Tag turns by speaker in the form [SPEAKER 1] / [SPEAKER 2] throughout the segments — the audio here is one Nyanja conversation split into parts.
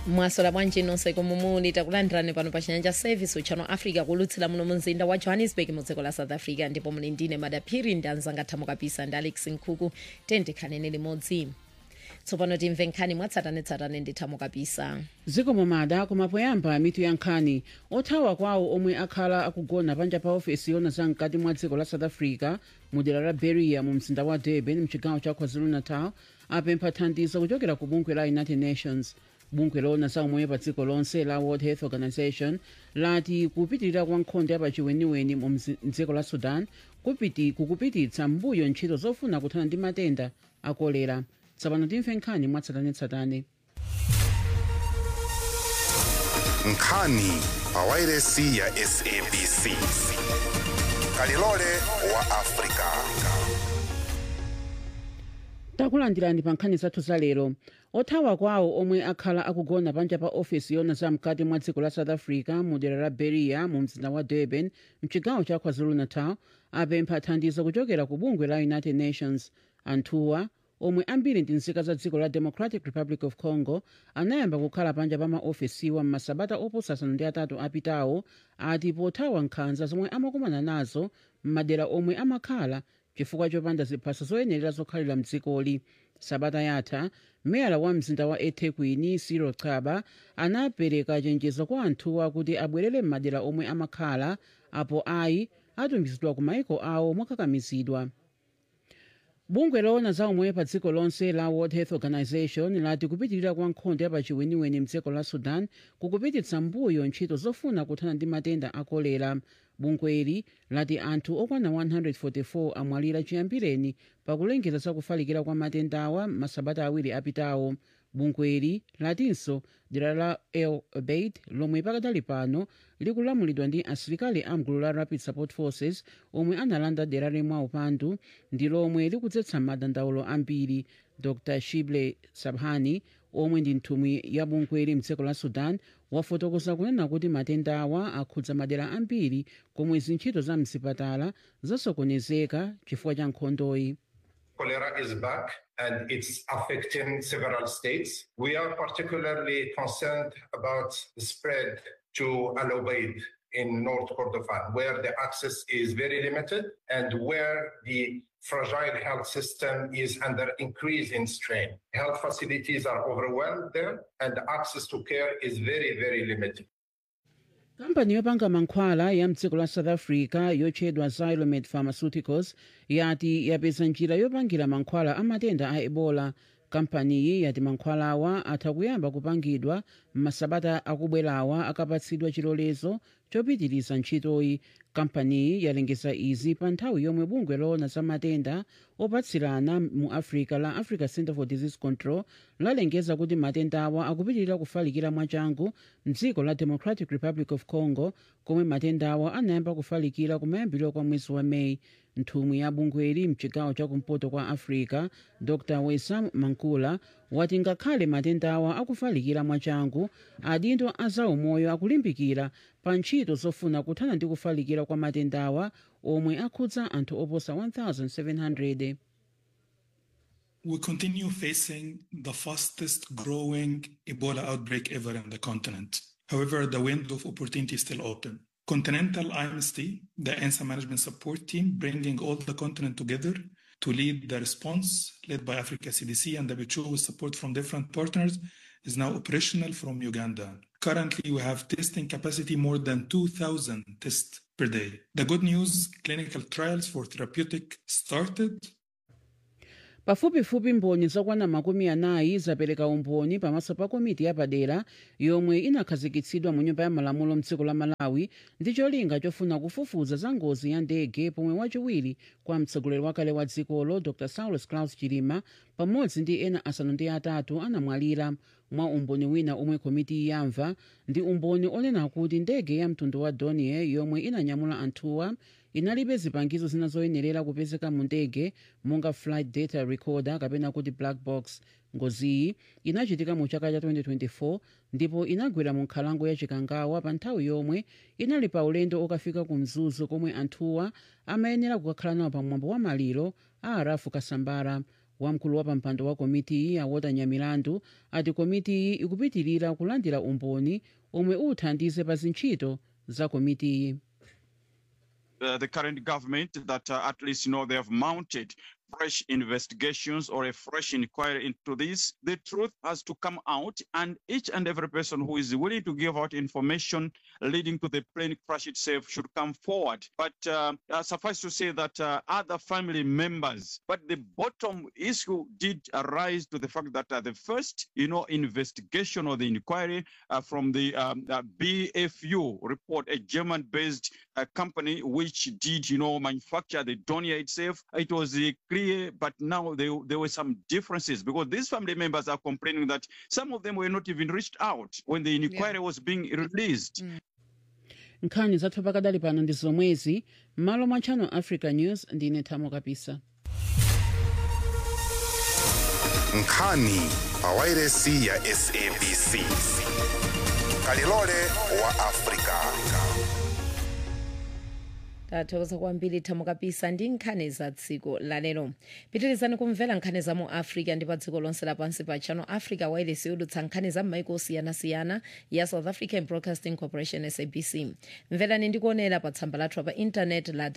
[SPEAKER 1] mwasola bwanji nonse komwe muli takulandirani pano pa chinyanja service uchano africa kulutsira muno mu mzinda wa johannesburg mu dziko la south africa ndipo muli ndine madaphiri ndi anzanga thamo kapisa ndi alex nkhuku tendikhanene limodzi tsopano timve nkhani mwatsatanetsatane ndi thamo kapisa
[SPEAKER 2] dziko momada kumapoyamba mitu ya nkhani othawa kwawo omwe akhala akugona panja pa ofesi yona za mkati mwa dziko la south africa mu dera la beria mu mzinda wa durban mchigawo cha kwazulu-natal apempha thandizo kuchokera ku bungwe la united nations bungwe lona za umoyo pa dziko lonse la world health organization lati kupitirira kwa nkhondo yapachiweniweni mu mzi- mdziko la sudan kupiti kukupititsa mbuyo ntchito zofuna kuthana ndi matenda a kolera tsopano timve nkhani mwatsatanetsatane
[SPEAKER 3] nkhani pa wairesi ya sabc kalilole wa afrika
[SPEAKER 2] takulandirani pa nkhani zathu za lero othawa kwawo omwe akhala akugona panja pa ofesi yona za mkati mwa dziko la south africa mu dera la beria mu mzinda wa durban mchigawo cha kwazulu-natal apempha thandizo kuchokera ku bungwe la united nations anthuwa omwe ambiri ndi nzika za dziko la democratic republic of congo anayamba kukhala panja pa maofesiwa m'masabata oposa asanu ndi atatu apitawo ati pothawa nkhanza zomwe amakumana nazo m'madera omwe amakhala chifukwa chopanda ziphaso zoyenerera zokhalira mdzikoli sabata yatha meyala wa mzinda wa ethekwini cyril chaba anapereka chenjezo kwa anthuwa kuti abwerere m'madera omwe amakhala apo ayi atumizidwa ku maiko awo mokakamizidwa bungwe loona za umoyo pa dziko lonse la world health organization lati kupitirira kwa nkhondo yapachiweniweni mdziko la sudan kukupititsa mbuyo ntchito zofuna kuthana ndi matenda a kolera bungweli lati anthu okwana 144 amwalira chiyambireni pakulengeza za kufalikira kwa matendawa masabata awiri apitawo bungweli latinso dera la el obeid lomwe pakadali pano likulamulidwa ndi asilikali amgulu la rapid support forces omwe analanda dera limwa upandu ndi lomwe likudzetsa madandaulo ambiri dr shible sabhani omwe ndi nthumwi ya bungweli mdziko la sudan wafotokoza kunena kuti matenda awa akhudza madera ambiri komwe zintchito za mzipatala zasokonezeka chifukwa cha nkhondoyi
[SPEAKER 4] Cholera is back and it's affecting several states. We are particularly concerned about the spread to Al Ubaid in North Kordofan, where the access is very limited and where the fragile health system is under increasing strain. Health facilities are overwhelmed there and access to care is very, very limited.
[SPEAKER 2] kampani yopanga mankhwala ya mdziko la south africa yotchedwa xylomed pharmaceuticals yati yapeza njira yopangira mankhwala a matenda a ebola kampaniyi yati mankhwalawa atha kuyamba kupangidwa m'masabata akubwerawa akapatsidwa chilolezo chopitiriza ntchitoyi kampaniyi yalengeza izi pa nthawi yomwe bungwe loona za matenda opatsirana mu africa la africa center for disease control lalengeza kuti matendawa akupitirira kufalikira mwachangu mdziko la democratic republic of congo komwe matendawa anayamba kufalikira kumayambiriro kwa mwezi wa meyi nthumwi ya bungweli mchigawo chakumpoto kwa africa dr wesam mankula wati ngakhale matendawa akufalikira mwachangu adindo a zaumoyo akulimbikira pa ntchito zofuna kuthana ndi kufalikira kwa matendawa omwe akhudza anthu oposa 1700
[SPEAKER 5] We continue facing the fastest growing Ebola outbreak ever in the continent. However, the window of opportunity is still open. Continental IMST, the ANSA management support team, bringing all the continent together to lead the response led by Africa CDC and WHO with support from different partners, is now operational from Uganda. Currently, we have testing capacity more than 2,000 tests per day. The good news clinical trials for therapeutic started
[SPEAKER 2] pafupifupi mboni zokwana makumi anayi zapereka umboni pamaso pa komiti yapadera yomwe inakhazikitsidwa mu nyumba ya malamulo mdziko la malawi ndi cholinga chofuna kufufuza za ngozi ya ndege pomwe wachiwiri kwa mtsogoleri wakale wa dzikolo dr saulus claus chilima pamodzi ndi ena asanu ndi atatu anamwalira mwa umboni wina omwe komiti yamva ndi umboni onena kuti ndege ya mtundu wa dornier yomwe inanyamula anthuwa inalibe zipangizo zina zoyenerera kupezeka mu ndege monga flight data recorder kapena kuti black box ngoziyi inachitika mu chaka cha 2024 ndipo inagwera mu nkhalango ya chikangawa pa nthawi yomwe inali pa ulendo okafika ku mzuzu komwe anthuwa amayenera kukakhala nawo pamwambo wa maliro a arafu kasambara wamkulu wa pampando wa komitiyi awota nyamilandu ati komitiyi ikupitirira kulandira umboni omwe uthandize pa zintchito za komitiyi
[SPEAKER 6] uh, the current government that uh, at least you know they have mounted fresh investigations or a fresh inquiry into this. The truth has to come out, and each and every person who is willing to give out information leading to the plane crash itself should come forward. But uh, uh, suffice to say that uh, other family members, but the bottom issue did arise to the fact that uh, the first, you know, investigation or the inquiry uh, from the um, uh, BFU report, a German-based uh, company which did, you know, manufacture the donia itself, it was uh, clear, but now there, there were some differences because these family members are complaining that some of them were not even reached out when the inquiry was being released.
[SPEAKER 2] nkhani zathu pakadali pano ndi zomwezi m'malo mwa channel africa news ndine thamo kapisa
[SPEAKER 3] nkhani pawairesi ya sabc kalilole wa afrika
[SPEAKER 1] tathokoza kwambiri thamo kapisa ndi nkhani za dziko lalero pitirizani kumvera nkhani za mu africa ndi pa dziko lonse lapansi pa channel africa wireless yodutsa nkhani za m'maiko osiyanasiyana ya south african broadcasting corporation sabc mverani ndi kuonera pa tsamba lathu pa intanet la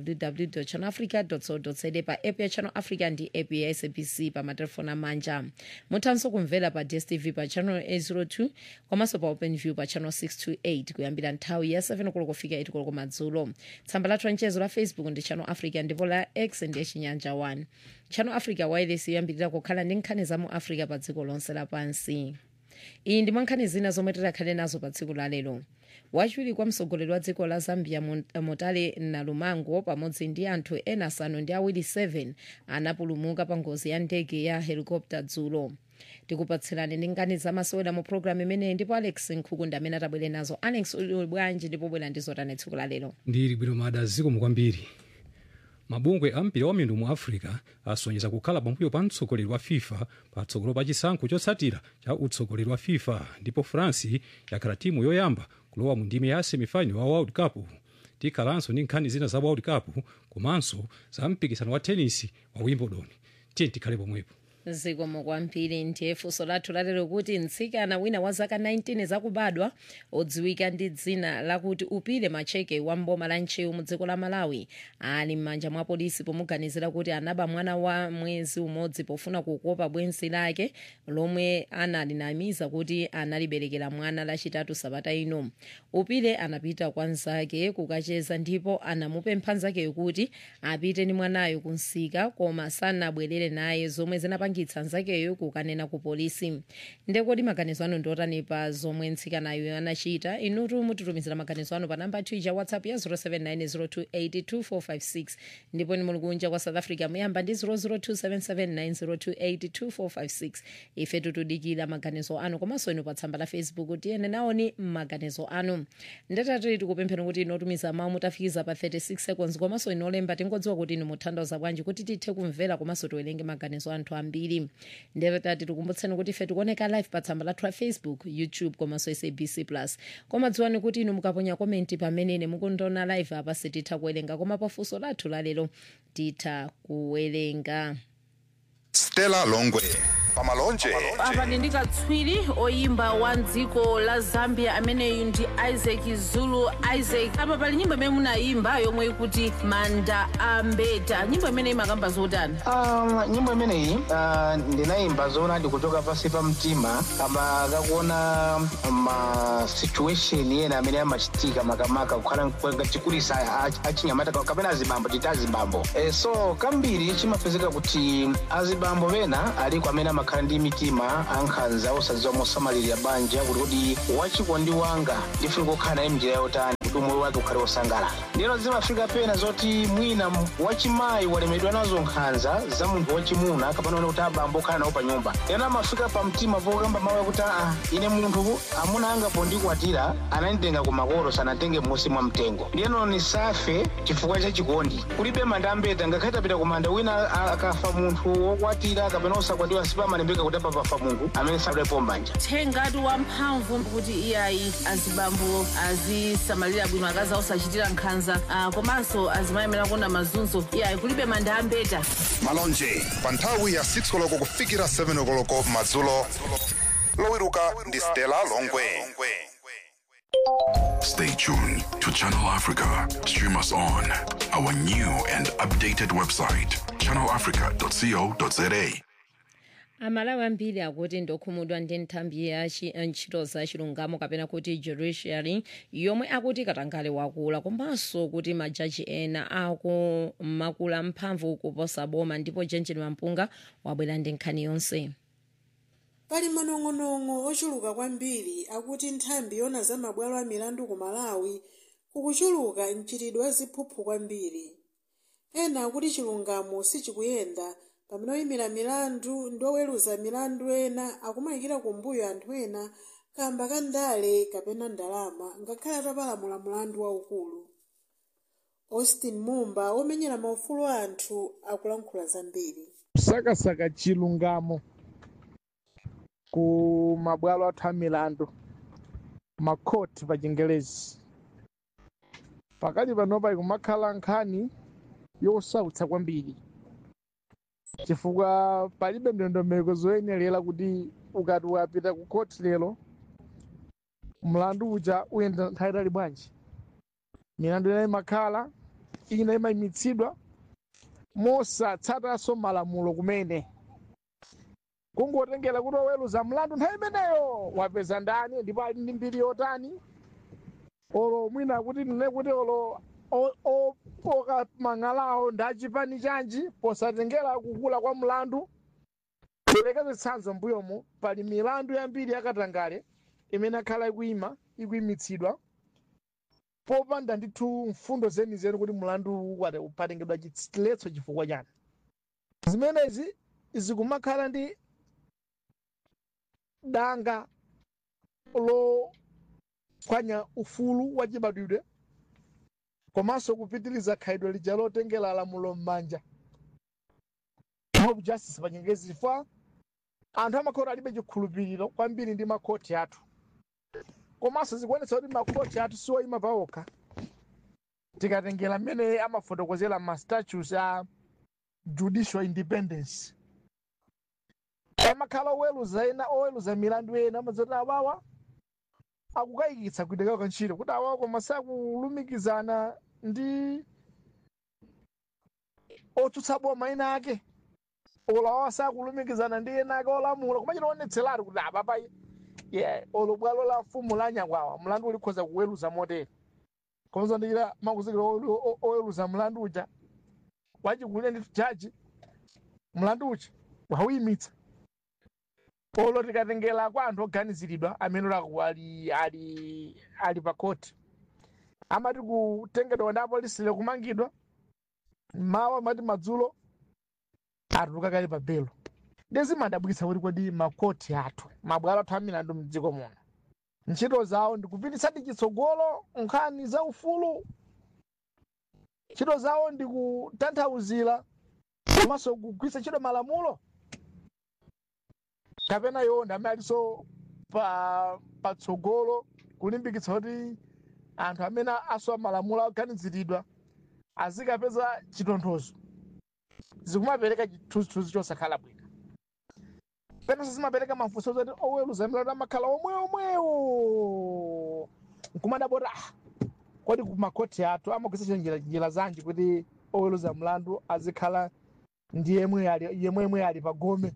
[SPEAKER 1] www channel africa co za pa app ya channel africa ndi app ya sabc pa matelefoni amanja muthanso kumvera pa dstv pa channel 802 komanso pa openview pa channel 628 kuyambira nthawi ya 7 koloko kufika 8 koloko madzulo tsamba lathu la mchezo la facebook ndi channel africa ndipo la x ndiye chinyanja 1 channel africa wireless yoyambirira kukhala ndi nkhani za mu africa pa dziko lonse lapansi iyi ndi mwa nkhani zina zomwe tikhale nazo pa tsiku la lero wachiwiri kwa mtsogoleri wa dziko la zambia Mon- motale nalumango pamodzi ndi anthu ena asanu ndi awiri 7 anapulumuka pa ngozi ya ndege ya helikopta dzulo tikupatserani ndi nkhani zamasewera mu programu imeneyi ndipo alex nkhukunda amene atabwere nazo alex uli bwanji ndipo bwera ndi zotani tsiku la lero
[SPEAKER 7] ndili bwino mada zikomo kwambiri mabungwe a mpira wa miyendo mu africa asonyeza kukhala pambuyo pa mtsogoleri wa fifa patsogolo pa chisankho chotsatira cha utsogoleri wa fifa ndipo france yakhala timu yoyamba kulowa mu ndime ya semifinal wa world cup tikhalanso ndi nkhani zina za world cup komanso za mpikisano wa tenisi wa wimbledon tiye tikhale pomwepo
[SPEAKER 1] zikomo kwambiri ndiye funso lathu lalero kuti mtsikana wina wa zaka 19 zakubadwa odziwika ndi dzina lakuti upile macheke wa mboma la nchewu mu dziko la malawi ali m'manja mwa polisi pomuganizira kuti anaba mwana wa mwezi umodzi pofuna kukopa bwenzi lake lomwe analinamiza kuti analiberekera mwana lachitatu sabata ino upile anapita kwa nzake kukacheza ndipo anamupempha nzakeyo kuti apite ndi mwanayo kunsika koma sanabwerere naye zomwe zinapangitsa nzakeyo kukanena ku polisi ndekodi maganizo anu ndiotani pa zomwe mtsikanayo anachita inutu mutitumizira maganizo anu pa namba twitter whatsapp ya 0790282456 ndipo ni muli kunja kwa south africa muyamba ndi 0027790282456 ife tutudikira maganizo anu komanso inu pa tsamba la facebook tiyene naoni maganizo anu ndatati tikupemphera kuti inotumiza mawu mutafikiza pa 36 seconds komanso inolemba tingodziwa kuti inu muthandiza bwanji kuti tithe kumvera komanso tiwerenge maganizo anthu ambiri ndatati tikumbutseni kuti ife tikuoneka live pa tsamba lathu la facebook youtube komanso sabc plus koma dziwani kuti inu mukaponya komenti pamene mukundiona live apa sititha kuwerenga koma pafunso lathu lalero titha kuwerenga
[SPEAKER 3] stella longwe pamalonje
[SPEAKER 8] apa ndi katswiri oyimba wa dziko la zambia ameneyu ndi isaac zulu isaac apa pali nyimbo imene munayimba yomwe ikuti manda ambeta nyimbo imene imakamba zotani
[SPEAKER 9] Um, nyimbo imeneyi uh, ndinayimba zoona ndikuchoka pasi pa mtima kama kakuona ma situation ena amene amachitika makamaka kukhala kwenga chikulisa a- achinyamata ka- kapena azibambo titi azibambo e, so kambiri chimapezeka kuti azibambo pena aliko amene amakhala ndi mitima ankhanza osadziwa mosamalirira banja kuti kuti wachikondi wanga ndifuna kukhala naye mnjira yotani kuti umoyo wake ukhale wosangalala ndero zimafika pena zoti mwina m- wachimayi walemedwa nazo nkhanza za munthu wachimuna kapena one kuti abambo okhala nawo pa nyumba ena amafika pa mtima pokamba mawu akuti aa ine munthu amuna anga pondikwatira ananditenga ku makolo sanatenge m'munsi mwa mtengo ndiyeno nisafe chifukwa cha chikondi kulibe manda ambeta ngakhale tapita ku manda wina a- akafa munthu wokwatira kapena osakwatiwa sipamalembeka kuti apa pafa munthu amene sadalepo mbanja
[SPEAKER 8] thengatu wamphamvu kuti iyayi azibambo azisamalira samachitira bwino akazi osachitira nkhanza ah, komanso azimayemera kuona mazunzo iya kulibe manda ambeta
[SPEAKER 3] malonje pa nthawi ya 6 koloko kufikira 7 koloko madzulo lowiruka ndi stella longwe
[SPEAKER 10] Stay tuned to Channel Africa. Stream us on our new and updated website, channelafrica.co.za.
[SPEAKER 1] amalawi ambiri akuti ndokhumudwa ndi nthambi ya chi- ntchito za chilungamo kapena kuti judiciary yomwe akuti katangale wakula komanso kuti majaji ena akumakula mphamvu kuposa boma ndipo jenjeni mampunga wabwera ndi nkhani yonse
[SPEAKER 11] pali manong'onong'o ochuluka kwambiri akuti nthambi yona za mabwalo a milandu ku malawi kukuchuluka mchitidwe wa ziphuphu kwambiri ena akuti chilungamo sichikuyenda pamene oyimira milandu ndi oweruza milandu ena akumayikira kumbuyo anthu ena kamba ka ndale kapena ndalama ngakhale atapalamula mulandu waukulu austin mumba omenyera maufulu a anthu akulankhula zambiri
[SPEAKER 12] kusakasaka chilungamo ku mabwalo athu a milandu makhoti pa chingelezi pakali panopa ikumakhala nkhani yosautsa kwambiri chifukwa palibe ndondomeko zoyenerera kuti ukati ukapita ku khoti lero mlandu uja uyenda nthawi itali bwanji milandu ina imakhala ina imayimitsidwa mosatsatanso malamulo kumene kungotengera kuti oweruza mlandu nthawi imeneyo wapeza ndani ndipo ali ndi mbiri yotani olo mwina kuti nene kuti olo o- o- okamang'alawo ndi achipani chanji posatengera kukula kwa mlandu perekeze tsanzo mbuyomo pali milandu yambiri yakatangale imene akhala ikuyima ikuyimitsidwa popanda ndithu mfundo zenizeni kuti mlandu wate upatengedwa chiletso chifukwa chani zimenezi zikumakhala ndi danga lophwanya ufulu wa chibadwidwe komanso kupitiriza khalidwe lija lotengera lamulo m'manja mob justice pa chingerezi chifukwa anthu amakhoti alibe chikhulupiriro kwambiri ndi makhoti athu komanso zikuonetsa kuti makhoti athu siwoyima paokha tikatengera mmene amafotokozera ma statutes a judicial independence amakhala oweruza ena oweruza milandu ena amadzati awawa akukayikitsa kuitekawo kantchito kuti awawa koma sakulumikizana ndi otsutsa boma ena ake olo awawa sakulumikizana ndi ena ake olamula koma chitaonetseratu kuti apapa yeah, olo bwalo la mfumu la nyakwawa mlandu ulikhoza kuweruza motere komanso ndikira makuzikira oweruza mlandu uja wachikulire ndi jaji mlandu uja wauyimitsa olo tikatengera kwa anthu oganiziridwa amene olaku ali ali ali pa koti amati kutengedwa ndi apolisi kumangidwa mawa amati madzulo atuluka kale pa belo ndizimadabwitsa kuti kodi makoti athu mabwalo athu amilandu mdziko muno ntchito zawo ndikupititsadi chitsogolo nkhani za ufulu ntchito zawo ndikutanthauzira komanso kugwiritsa ntchito malamulo kapena iwo ndi amene alinso pa patsogolo kulimbikitsa kuti anthu amene asowa malamulo aganiziridwa azikapeza chitonthozo zikumapereka chithunzithunzi chosakhala bwino penanso zimapereka mafunso zoti oweruza milandu amakhala omwe omwewo nkumadabota ah kodi kumakhoti athu amagwiritsa njira njira zanji kuti oweruza mlandu azikhala ndi yemwe ali yemwe yemwe ali pa gome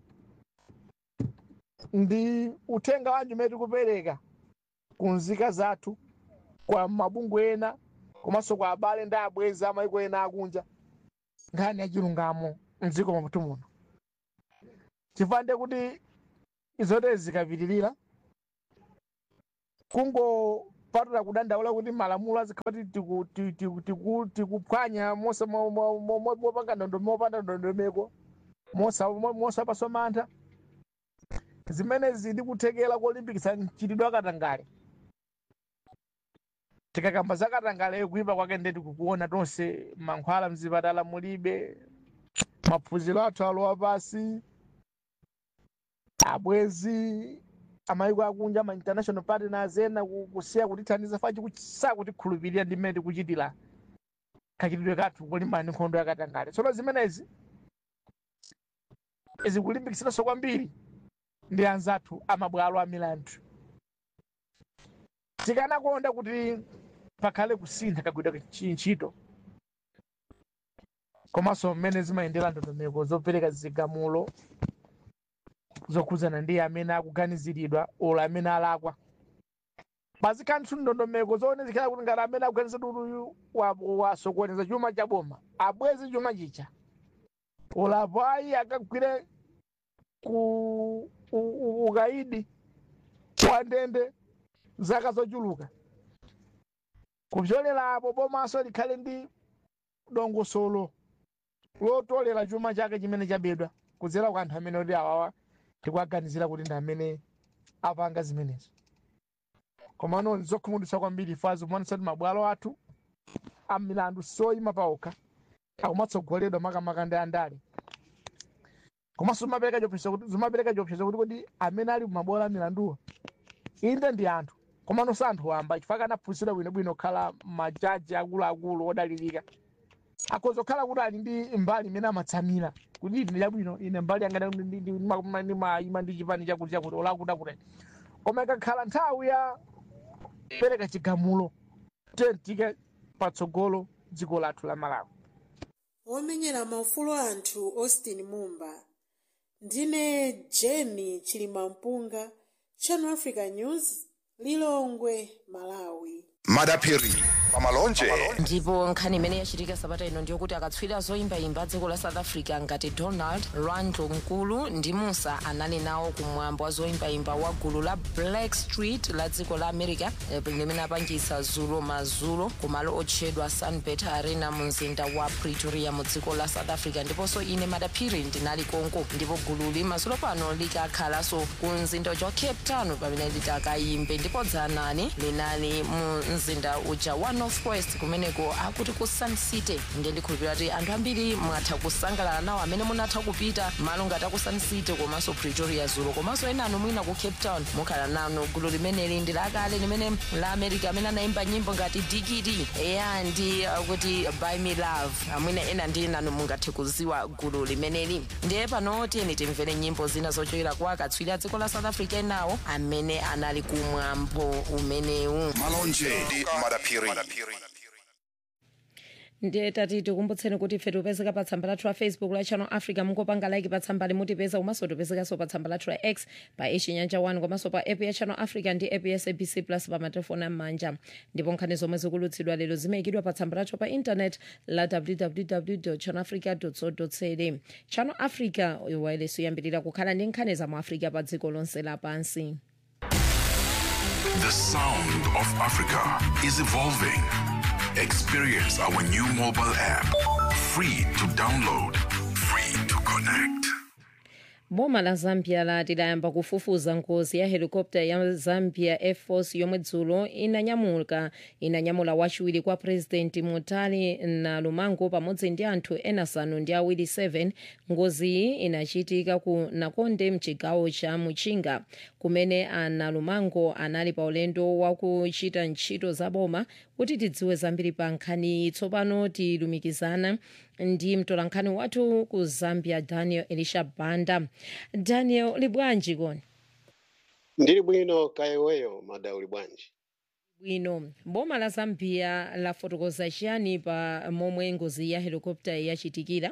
[SPEAKER 12] ndi uthenga wanji umene tikupereka ku nzika zathu kwa mabungwe ena komanso kwa abale ndi abwenzi amaiko ena akunja nkhani ya chilungamo mdziko mwathu muno chifukwa kuti izotere zikapitirira kungopatula kudandaula kuti malamulo azikhala kuti tikuphwanya mopanga ndondo mopanda ndondomeko mosapaswa mantha zimenezi ndikuthekera kolimbikitsa mchitidwe akatangale tikakamba za katangale kuipa kwake ndeti kukuona tonse mankhwala mzipatala mulibe maphunziro athu alowa pasi abwezi amayiko akunja ma international partners ena ku- kusiya kutithandiza fachi sakutikhulupirira ndi mmene tikuchitira kachitidwe kathu kulimbana ndi nkhondo yakatangale tsono zimenezi zikulimbikitsiranso kwambiri ndi anzathu amabwalo a milandu tikanakonda kuti pakhale kusintha kagwidwa ntchito komanso mmene zimayendera ndondomeko zopereka zigamulo zokhudzana ndi amene akuganiziridwa olo amene alakwa pazikanthu ndondomeko zoone zikhala kuti ngati amene akuganiziridwa kuti uyu wa- wasokoneza chuma cha boma abweze chuma chicha ulapo ayi akagwire ku u- u- ukaidi wa ndende zaka zochuluka kupyolerapo bomaso likhale ndi dongosolo lotolera chuma chake chimene chabedwa kudzera kwa anthu amene oti awawa tikuaganizira kuti ndi amene apanga zimenezo komano zokhumudwitsa kwambiri ifazi kumanisa kuti mabwalo athu amilandu soyima paokha akumatsogoledwa makamaka ndi andale komanso zimapereka chiopsezo kuti zimapereka chiopsezo kuti kodi amene ali mumabwalo amilanduwa inde ndi anthu komano si anthu wamba chifukwa anaphunzira bwinobwino kukhala majaji akuluakulu odalirika akhoza kukhala kuti ali ndi mbali imene amatsamira kuti ine chabwino ine mbali yanga ndimayima ndi chipani chakuti chakuti olakuda kuti koma ikakhala nthawi ya pereka chigamulo tentike patsogolo dziko lathu la malawi
[SPEAKER 11] womenyera maufulu anthu austin mumba ndine jeni chilimampunga channel africa news lilongwe malawi
[SPEAKER 3] madapiri pamalonje
[SPEAKER 13] ndipo nkhani imene yachitika sabata ino ndiyokuti akatswiri zoyimbayimba dziko la south africa ngati donald randlo mkulu ndi musa anali nawo kumwambo wa zoyimbayimba wa gulu la black street la dziko la america eh, limene apangisa zulo mazulo kumalo otchedwa sunbet arena mu mzinda wa pretoria mu dziko la south africa ndiponso ine madaphiri ndinali konko ndipo gululi mazulo pano likakhalanso ku mzinda uja wa cape town pamene litakayimbe ndipo dzanani linali mu mzinda uja wa northwest kumeneko akuti ku sun city ndiye ndikhulupirira kuti anthu ambiri mwatha kusangalala nawo amene munatha kupita malo ngati aku sun city komanso pretoria zulo komanso ena anu mwina ku cape town mukhala nanu gulu limeneli ndi lakale limene la america amene anayimba nyimbo ngati digidi eya ndi uh, kuti by me love amwina ena ndi nanu mungathe kuziwa gulu limeneli ndiye pano tiyeni timvere nyimbo zina zochokera kwa akatswiri a dziko la south africa enawo amene anali kumwambo umenewu
[SPEAKER 3] malonje ndi madapiri
[SPEAKER 1] ndiye tati tikumbutseni kuti ife tipezeka pa tsamba lathu la facebook la channel africa mungopanga like pa tsamba limutipeza komanso tipezekanso pa tsamba lathu la x pa echinyanja 1 komanso pa app ya channel africa ndi app ya sabc plus pa matelefoni am'manja ndipo nkhani zomwe zikulutsidwa lero zimayikidwa pa tsamba lathu pa intanet la www channel africa co za channel africa wireless yoyambirira kukhala ndi nkhani za mu africa pa dziko lonse lapansi
[SPEAKER 10] The sound of Africa is evolving. Experience our new mobile app. Free to download, free to connect.
[SPEAKER 1] boma la zambia lati layamba kufufuza ngozi ya helikopta ya zambia air force yomwe dzulo inanyamuka inanyamula wachiwiri kwa president mutali na lumango pamodzi ndi anthu ena asanu ndi awiri 7 ngoziyi inachitika ku nakonde mchigawo cha muchinga kumene ana lumango anali pa ulendo wakuchita ntchito za boma kuti tidziwe zambiri pa nkhaniyi tsopano tilumikizana ndi mtolankhani wathu ku zambia daniel elisha banda daniel libwanji koni
[SPEAKER 14] ndili bwino kayeweyo mada uli bwanji
[SPEAKER 1] bwino boma la zambia lafotokoza chiyani pa momwe ngozi ya helikopta yachitikira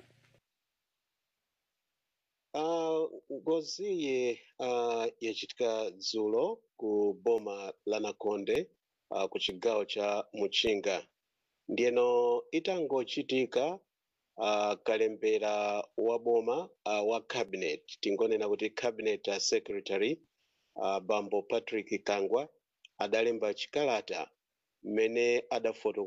[SPEAKER 14] uh, ngoziyi uh, yachitika dzulo ku boma la nakonde uh, ku chigawo cha muchinga ndiyeno itangochitika uh, kalembera wa boma uh, wa cabinet tingonena kuti cabinet uh, secretary uh, bambo patrick kangwa adalemba chikalata mmene adafotokoza